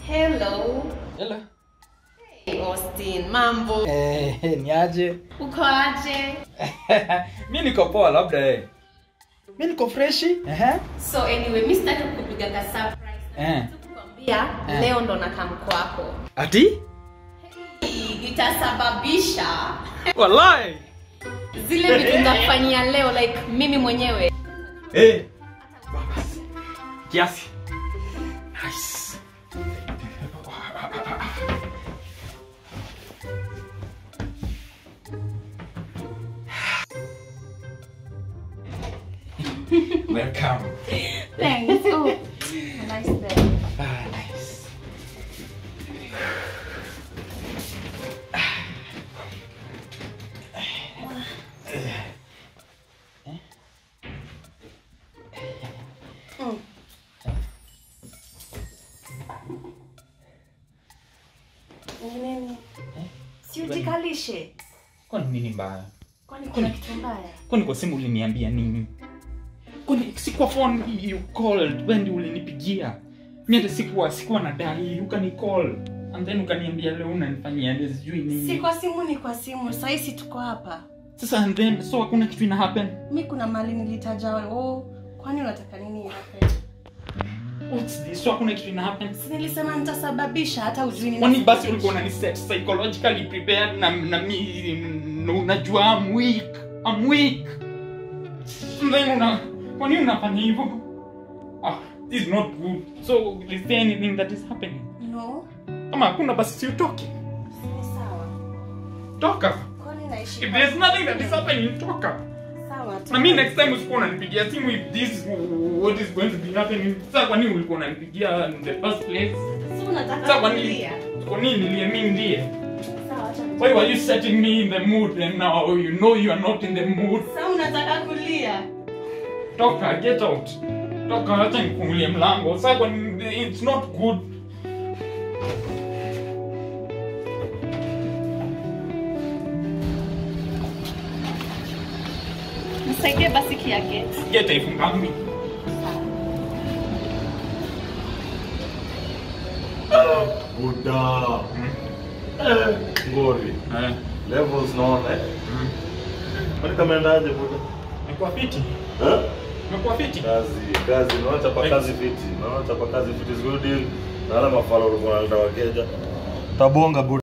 Hello. Hello. Hey, Austin, mambo. Eh, ni aje? Uko aje? mi niko poa labda eh. Mi niko freshi. Ehe. So anyway, mimi sitaki kukupiga ka surprise. Eh. Kukwambia Eh. leo ndo nakam kwako. Ati? Hii Itasababisha Wallahi. zile vitu ndakufanyia leo like mimi mwenyewe. Eh. Basi. Kiasi. Nice. Welcome. Thanks. Oh, nice day. Ah, nice. Mm. Ni nini? Si ujikalishe. Kwani nini mbaya? Kwani kuna kitu mbaya? Kwani kwa simu uliniambia nini? Kwani si kwa phone you called, wewe ndio ulinipigia. Mimi hata sikuwa sikuwa na dai, ukani call. And then ukaniambia leo unanifanyia ndio sijui nini. Si kwa simu ni kwa simu. Sasa hizi tuko hapa. Sasa and then so hakuna kitu ina happen. Mi kuna mali nilitaja oh, kwani unataka nini happen? What's this? So hakuna kitu ina happen. Si nilisema nitasababisha hata ujui nini. Kwani basi ulikuwa unani set psychologically prepared na na mi na unajua I'm weak. I'm weak. And then una kwani unafanya hivyo? Ah, this is not good. So is there anything that is happening? No. Kama hakuna basi si utoke. Si sawa. Toka. Kwani naishi If there's nothing that is happening, toka. sawa. Na mimi next time usikuwa unanipigia simu if this what is going to be happening. Sasa kwa nini ulikuwa unanipigia in the first place? Si unataka Sasa kwa nini? kulia. Kwa nini nilie mimi ndiye? Sawa, acha Why were you setting me in the mood and now you know you are not in the mood? Sasa unataka kulia. Toka, get out. Toka, acha nifungulie mlango. Sasa kwa nini it's not good. Msaidie basi kia gate. Get ifungangi. Buda. Eh, ngori. Eh. Levels naona eh. Mm. Kwani kameendaje buda? Umekuwa fiti? Eh? Umekuwa fiti? Kazi, kazi, naona chapa kazi fiti. Naona chapa kazi fiti is good deal. Naona mafalo ulikuwa unaleta wakeja. Tabonga buda.